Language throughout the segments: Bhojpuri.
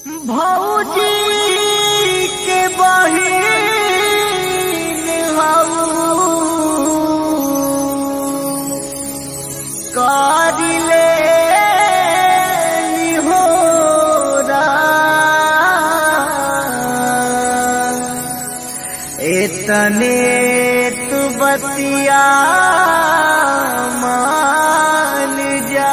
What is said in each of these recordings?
भौजी के बहिन हऊ करिले निहोरा एतने तू बतिया मान जा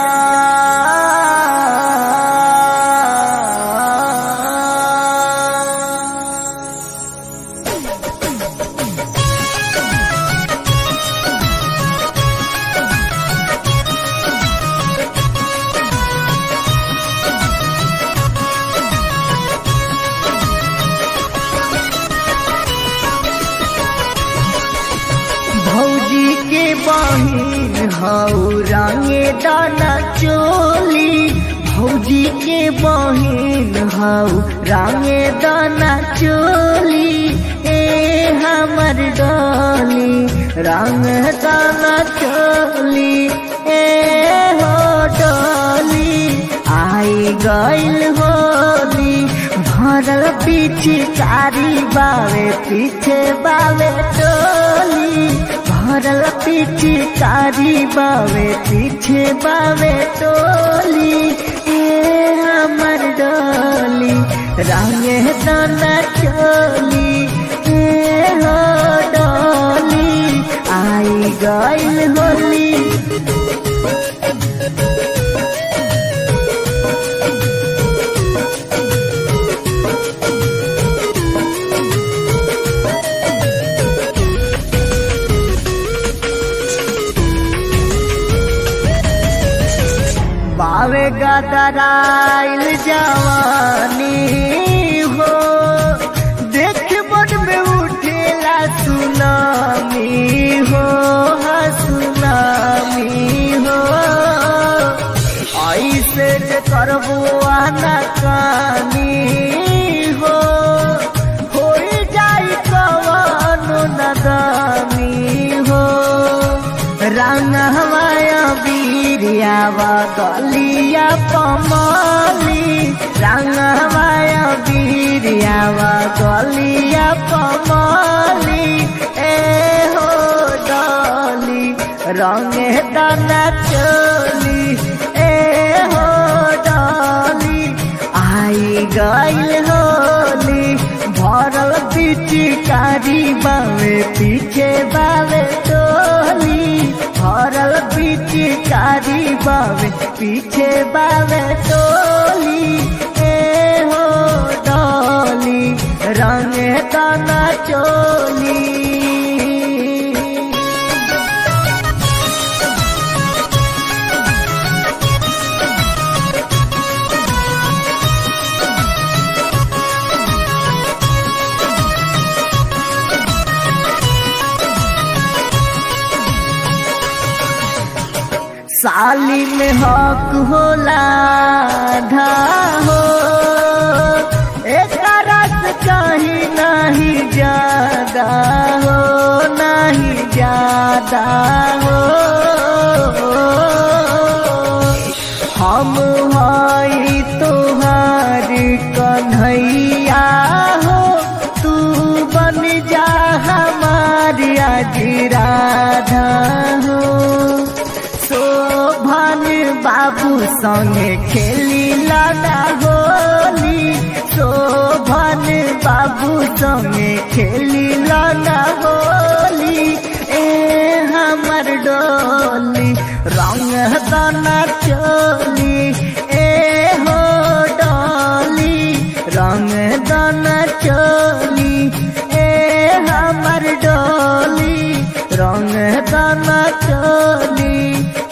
भौजी के बहिन हऊ रंगे दाना चोली भौजी के बहिन हऊ रंगे दाना चोली ए हमर डोली रंग दाना चोली ए हो डोली आई गइल होली भरल पीछे कारी बावे पीछे बावे टोली भरल पीछे कारी बावे पीछे बावे टोली ए हमर डोली रंगे दाना चोली ए हो डोली आई गइल होली बावे गदराइल जवानी हो देख मन में उठेला सुनामी हो हा सुनामी हो ऐसे जे करबो आना कानी हो हो जाई कवनो नदानी हो रंग हमाया बीरियावा गलिया पमाली रंग हमाया बीरियावा गलिया पमाली ए हो डाली रंगे दाना चोली ए हो डाली आई गइल होली भरल पिचकारी बावे पीछे बावे टोली भरल पिचकारी बावे पीछे बावे टोली ए हो डोली रंगे दाना चोली साली में हक होला धा हो एक रस कहीं नहीं ज्यादा हो नहीं ज्यादा हो हम हई तुहार कन्हैया हो तू बन जा हमारी आज राधा हो शोभन बाबू संगे खेली लाना होली शोभन बाबू संगे खेली लाना होली ए हमर डोली रंग दाना चोली ए हो डोली रंग दाना चोली ए हमर डोली रंग दाना चोली